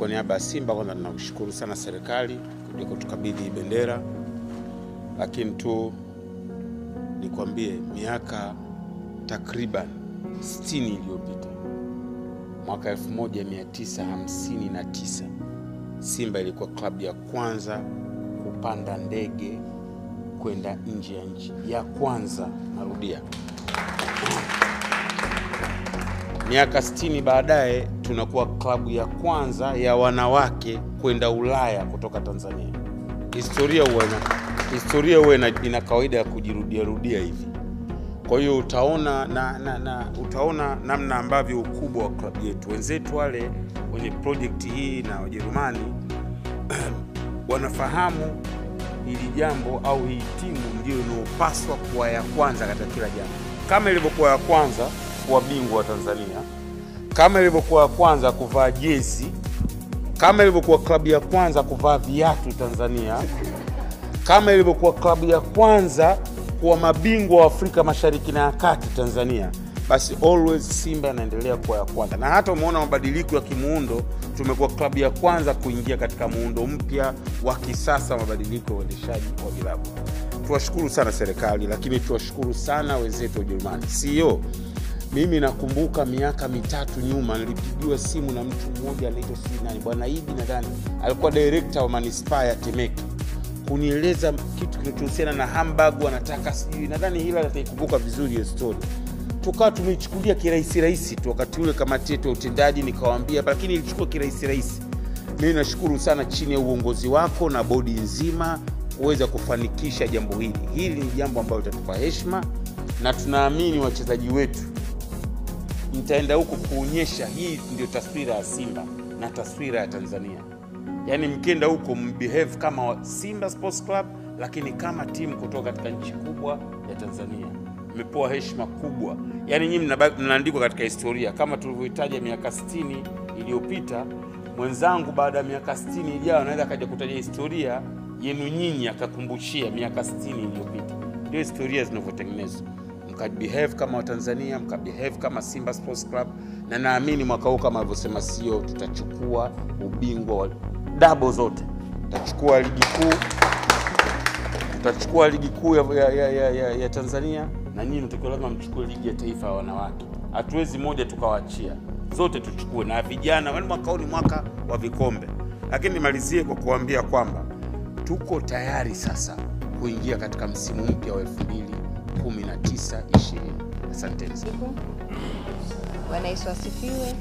kwa niaba ya Simba kwanza tunashukuru sana serikali kuja kutukabidhi bendera, lakini tu nikwambie miaka takriban 60 iliyopita mwaka 1959 Simba ilikuwa klabu ya kwanza kupanda ndege kwenda nje ya nchi, ya kwanza, narudia. Miaka 60 baadaye tunakuwa klabu ya kwanza ya wanawake kwenda Ulaya kutoka Tanzania. Historia huwa ina, historia huwa ina, ina kawaida ya kujirudia rudia hivi. Kwa hiyo utaona na, na, na utaona namna ambavyo ukubwa wa klabu yetu, wenzetu wale wenye projekti hii na Wajerumani wanafahamu hili jambo au hii timu ndio inayopaswa kuwa ya kwanza katika kila jambo, kama ilivyokuwa ya kwanza kuwa bingwa wa Tanzania, kama ilivyokuwa ya kwanza kuvaa jezi, kama ilivyokuwa klabu ya kwanza kuvaa viatu Tanzania, kama ilivyokuwa klabu ya kwanza kuwa mabingwa wa Afrika Mashariki na ya Kati Tanzania, basi always Simba inaendelea kuwa ya kwanza, na hata umeona mabadiliko ya kimuundo. Tumekuwa klabu ya kwanza kuingia katika muundo mpya wa kisasa, mabadiliko ya uendeshaji wa vilabu. Tuwashukuru sana serikali, lakini tuwashukuru sana wenzetu wa Ujerumani. Sio mimi nakumbuka miaka mitatu nyuma nilipigiwa simu na mtu mmoja anaitwa sijui nani, bwana Idi nadhani alikuwa director wa manispaa ya Temeke kunieleza kitu kinachohusiana na Hamburg, wanataka sijui, nadhani hila ataikumbuka vizuri hiyo story. Tukawa tumeichukulia kirahisi rahisi tu wakati ule, kamati yetu ya utendaji nikawaambia, lakini ilichukua kirahisi rahisi. Mimi nashukuru sana chini ya uongozi wako na bodi nzima kuweza kufanikisha jambo hili. Hili ni jambo ambalo litatupa heshima na tunaamini wachezaji wetu mtaenda huko kuonyesha hii ndio taswira ya Simba na taswira ya Tanzania. Yaani mkienda huko mbehave kama Simba Sports Club, lakini kama timu kutoka katika nchi kubwa ya Tanzania. Mmepewa heshima kubwa, yaani nyinyi mnaandikwa katika historia kama tulivyohitaja miaka 60 iliyopita. Mwenzangu baada ya miaka 60 ijayo anaweza akaja kutaja historia yenu nyinyi, akakumbushia miaka 60 iliyopita. Ndio historia zinavyotengenezwa mkabehave kama Watanzania, mkabehave kama Simba Sports Club, na naamini mwaka huu kama alivyosema CEO, tutachukua ubingwa wa dabo zote, tutachukua ligi kuu, tutachukua ligi kuu ya, ya, ya, ya, ya, ya Tanzania, na nyinyi mtakiwa lazima mchukue ligi ya taifa ya wanawake. Hatuwezi moja tukawaachia, zote tuchukue, na vijana, yaani mwaka huu ni mwaka wa vikombe. Lakini nimalizie kwa kuambia kwamba tuko tayari sasa kuingia katika msimu mpya wa elfu mbili 19 20. Asanteni sana. Bwana Yesu asifiwe.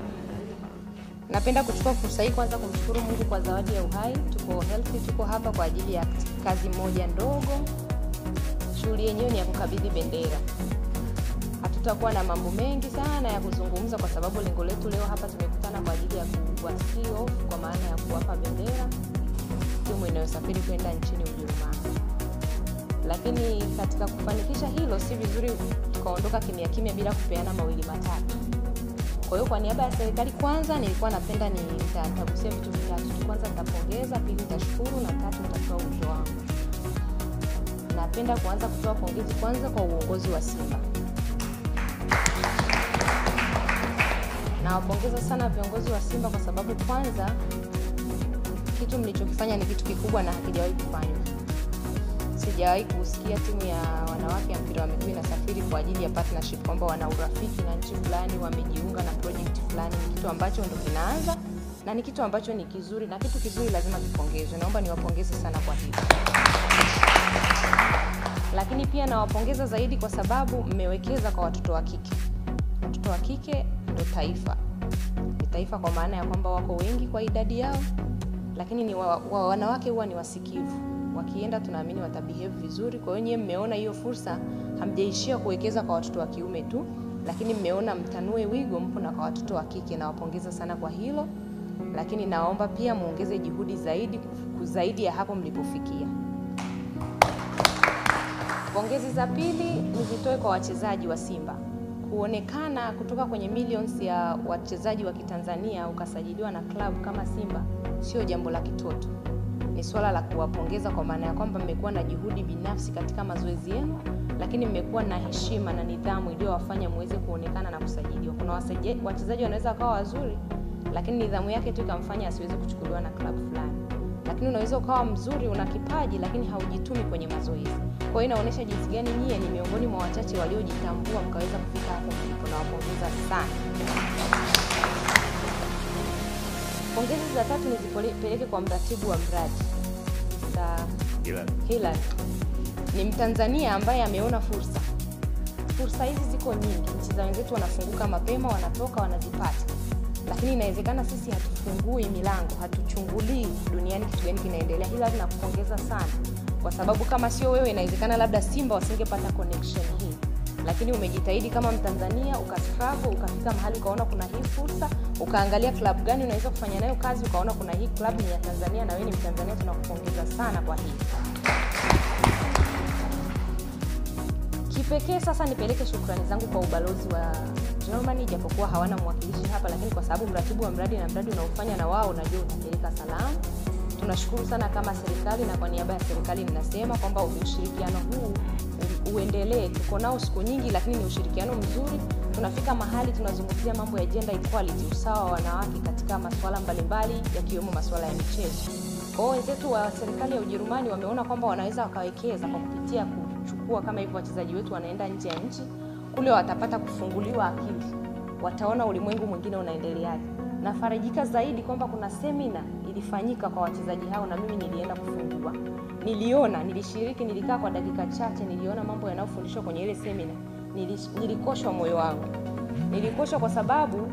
Napenda kuchukua fursa hii kwanza kumshukuru Mungu kwa zawadi ya uhai. Tuko healthy, tuko hapa kwa ajili ya kazi moja ndogo. Shughuli yenyewe ni ya kukabidhi bendera. Hatutakuwa na mambo mengi sana ya kuzungumza kwa sababu lengo letu leo hapa tumekutana kwa ajili ya kuwasii off, kwa maana ya kuwapa bendera timu inayosafiri kwenda nchini Ujerumani lakini katika kufanikisha hilo, si vizuri tukaondoka kimya kimya bila kupeana mawili matatu. Kwa hiyo kwa niaba ya serikali, kwanza nilikuwa napenda ni nitagusia vitu vitatu. Kwanza nitapongeza, pili nitashukuru, na tatu nitatoa wito wangu. Napenda kuanza kutoa pongezi kwanza kwa uongozi wa Simba. Nawapongeza sana viongozi wa Simba kwa sababu kwanza, kitu mlichokifanya ni kitu kikubwa na hakijawahi kufanywa sijawahi kusikia timu ya wanawake ya mpira wa miguu inasafiri kwa ajili ya partnership, kwamba wana urafiki na nchi fulani, wamejiunga na project fulani. Ni kitu ambacho ndo kinaanza na ni kitu ambacho ni kizuri, na kitu kizuri lazima kipongezwe. Naomba niwapongeze sana kwa hilo, lakini pia nawapongeza zaidi kwa sababu mmewekeza kwa watoto wa kike. Watoto wa kike ndo taifa, ni taifa kwa maana ya kwamba wako wengi kwa idadi yao, lakini ni wa, wa, wanawake huwa ni wasikivu wakienda tunaamini watabehave vizuri. Kwa hiyo nyewe mmeona hiyo fursa, hamjaishia kuwekeza kwa watoto wa kiume tu, lakini mmeona mtanue wigo, mpo na kwa watoto wa kike. Nawapongeza sana kwa hilo, lakini naomba pia muongeze juhudi zaidi zaidi ya hapo mlipofikia. Pongezi za pili nizitoe kwa wachezaji wa Simba. Kuonekana kutoka kwenye millions ya wachezaji wa Kitanzania ukasajiliwa na klabu kama Simba sio jambo la kitoto ni swala la kuwapongeza kwa maana ya kwamba mmekuwa na juhudi binafsi katika mazoezi yenu, lakini mmekuwa na heshima na nidhamu iliyowafanya muweze kuonekana na kusajiliwa. Kuna wachezaji wanaweza wakawa wazuri, lakini nidhamu yake tu ikamfanya asiweze kuchukuliwa na klabu fulani. Lakini unaweza ukawa mzuri, una kipaji, lakini haujitumi kwenye mazoezi. Kwa hiyo inaonyesha jinsi gani nyie ni miongoni mwa wachache waliojitambua mkaweza kufika hapo mlipo. Nawapongeza sana. Pongezi za tatu nizipeleke kwa mratibu wa mradi Mr. Hilary. Ni Mtanzania ambaye ameona fursa. Fursa hizi ziko nyingi, nchi za wenzetu wanafunguka mapema, wanatoka wanazipata, lakini inawezekana sisi hatufungui milango, hatuchungulii duniani kitu gani kinaendelea. Hilary, nakupongeza sana kwa sababu kama sio wewe, inawezekana labda Simba wasingepata connection hii, lakini umejitahidi kama Mtanzania, ukastruggle, ukafika mahali ukaona kuna hii fursa, ukaangalia klabu gani unaweza kufanya nayo kazi, ukaona kuna hii klabu ni ya Tanzania na wewe ni Mtanzania. Tunakupongeza sana kwa hii. Kipekee sasa nipeleke shukrani zangu kwa ubalozi wa Germany, japokuwa hawana mwakilishi hapa, lakini kwa sababu mratibu wa mradi na mradi unaofanya na wao, najua utapeleka salamu. Tunashukuru sana kama serikali, na kwa niaba ya serikali ninasema kwamba ushirikiano huu uendelee. Tuko nao siku nyingi, lakini ni ushirikiano mzuri. Tunafika mahali tunazungumzia mambo ya gender equality, usawa wa wanawake katika masuala mbalimbali yakiwemo masuala ya michezo. Kwa hiyo wenzetu wa serikali ya Ujerumani wameona kwamba wanaweza wakawekeza kwa kupitia kuchukua kama hivyo, wachezaji wetu wanaenda nje ya nchi, kule watapata kufunguliwa akili, wataona ulimwengu mwingine unaendeleaje. Nafarijika zaidi kwamba kuna semina ilifanyika kwa wachezaji hao, na mimi nilienda kufungua, niliona, nilishiriki, nilikaa kwa dakika chache, niliona mambo yanayofundishwa kwenye ile semina, nilikoshwa moyo wangu, nilikoshwa kwa sababu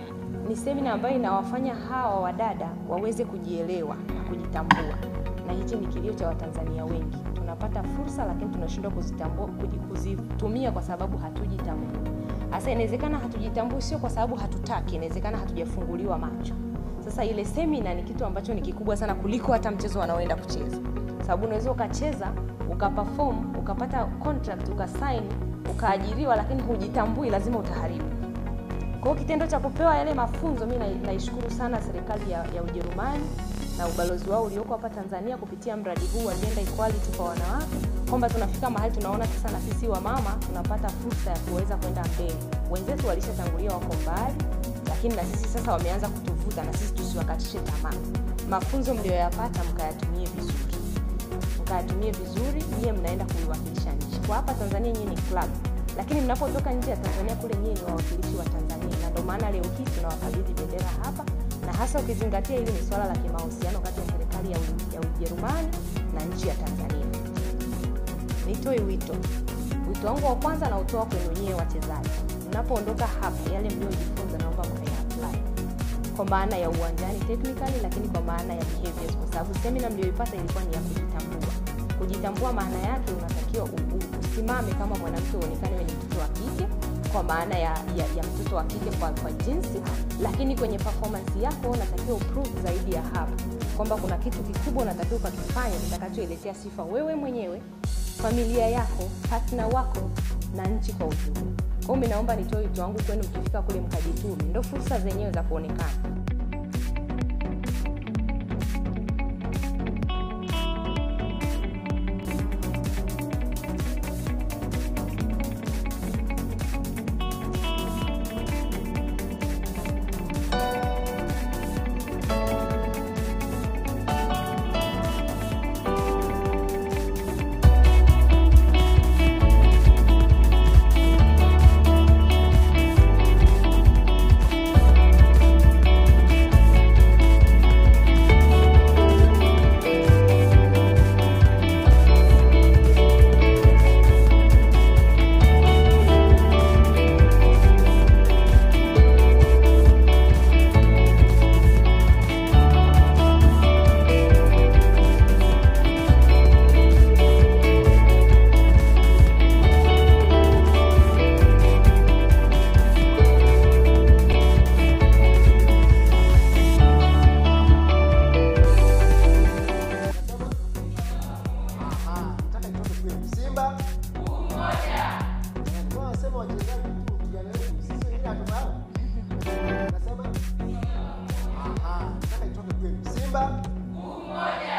ni semina ambayo inawafanya hawa wadada waweze kujielewa na kujitambua, na hichi ni kilio cha Watanzania wengi. Tunapata fursa lakini tunashindwa kuzitambua, kuzitumia kwa sababu hatujitambui. Sasa inawezekana hatujitambui sio kwa sababu hatutaki, inawezekana hatujafunguliwa macho. Sasa ile semina ni kitu ambacho ni kikubwa sana kuliko hata mchezo wanaoenda kucheza, sababu unaweza ukacheza ukaperform ukapata contract ukasign ukaajiriwa, lakini hujitambui, lazima utaharibu. Kwa hiyo kitendo cha kupewa yale mafunzo, mimi naishukuru sana serikali ya, ya Ujerumani na ubalozi wao ulioko hapa Tanzania kupitia mradi huu wa gender equality kwa wanawake, kwamba tunafika mahali tunaona sasa na sisi wamama tunapata fursa ya kuweza kwenda mbele. Wenzetu walishatangulia wako mbali, lakini na sisi sasa wameanza kutuvuta, na sisi tusiwakatishe tamaa. Mafunzo mlioyapata mkayatumie vizuri, mkayatumie vizuri. Nyie mnaenda kuiwakilisha nchi kwa hapa Tanzania, nyie ni club lakini mnapotoka nje ya Tanzania kule nyinyi ni wawakilishi wa Tanzania, na ndio maana leo hii tunawakabidhi bendera hapa, na hasa ukizingatia hili ni swala la kimahusiano kati ya serikali ya Ujerumani na nchi ya Tanzania. Nitoe wito, wito wangu wa kwanza nautoa kwenu nyie wachezaji, mnapoondoka hapa, yale mliojifunza naomba mkaya kwa maana ya uwanjani technically, lakini kwa maana ya behaviors, kwa sababu semina mlioipata ilikuwa ni ya kujitambua. Kujitambua maana yake unatakiwa usimame kama mwanamke, uonekane wewe ni mtoto wa kike kwa maana ya, ya, ya mtoto wa kike kwa, kwa jinsi, lakini kwenye performance yako unatakiwa uprove zaidi ya hapo kwamba kuna kitu kikubwa unatakiwa ukakifanya kitakachoiletea sifa wewe mwenyewe, familia yako, partner wako na nchi kwa ujumla. Kwa hiyo mimi naomba nitoe wito wangu kwenu, mkifika kule mkajitume, ndio fursa zenyewe za kuonekana. Simba